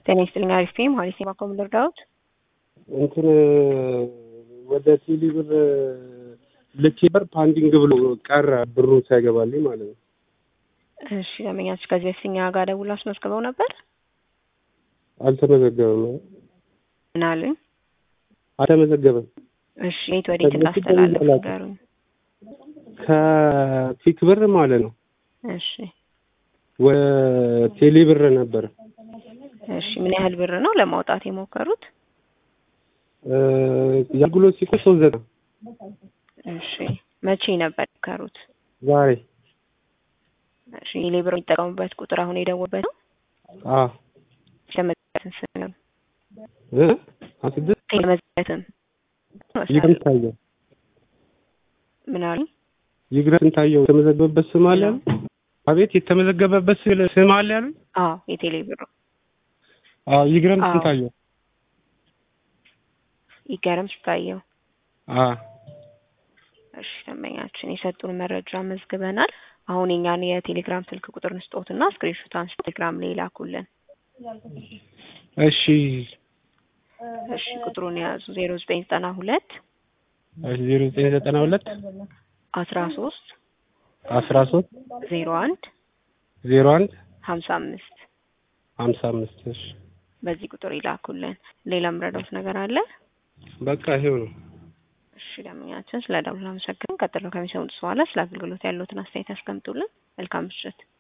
ጤና ይስጥልኝ። አሪፍ ፌም ሀሪስ የማኮም ልርዳዎት? እንትን ወደ ቴሌ ብር ልኬ ብር ፓንዲንግ ብሎ ቀረ ብሩን ሳይገባልኝ ማለት ነው። እሺ ደንበኛችሁ ከዚህ በፊት እኛ ጋር ደውለው አስመዝግበው ነበር? አልተመዘገበም። ምን አሉኝ? አልተመዘገበም። እሺ የት ወዴት እንዳስተላለፍ ንገሩኝ። ከፊክ ብር ማለት ነው እሺ ወደ ቴሌ ብር ነበር። እሺ ምን ያህል ብር ነው ለማውጣት የሞከሩት? የአገልግሎት ሲቆይ ሶስት ዘጠና እሺ መቼ ነበር የሞከሩት? ዛሬ እሺ ሌብር የሚጠቀሙበት ቁጥር አሁን የደወሉበት ነው? አዎ የተመዘገበትን ስም ነው? እ ስድስት የተመዘገበትን ይግረም ታየው ምን አሉኝ? ይግረም ታየው የተመዘገበበት ስም አለ ያሉ? አቤት የተመዘገበበት ስም አለ ያሉ? አዎ የቴሌ ብሩ አዎ ይግረም አዎ። ስንታየው ይገርም ስታየው አዎ እሺ ደንበኛችን የሰጡን መረጃ መዝግበናል። አሁን የኛን የቴሌግራም ስልክ ቁጥር ንስጦትና ስክሪንሾት አንስቶ ቴሌግራም ላይ ላኩልን። እሺ እሺ ቁጥሩን የያዙ ዜሮ ዘጠኝ ዘጠና ሁለት ዜሮ ዘጠኝ ዘጠና ሁለት አስራ ሶስት አስራ ሶስት ዜሮ አንድ ዜሮ አንድ ሀምሳ አምስት ሀምሳ አምስት እሺ በዚህ ቁጥር ይላኩልን። ሌላ ምረዳውት ነገር አለ? በቃ ይሄው ነው። እሺ ደንበኛችን ስለ ደውል አመሰግን። ቀጥሎ ከሚሰሙት በኋላ ስለ አገልግሎት ያለዎትን አስተያየት ያስቀምጡልን። መልካም ምሽት።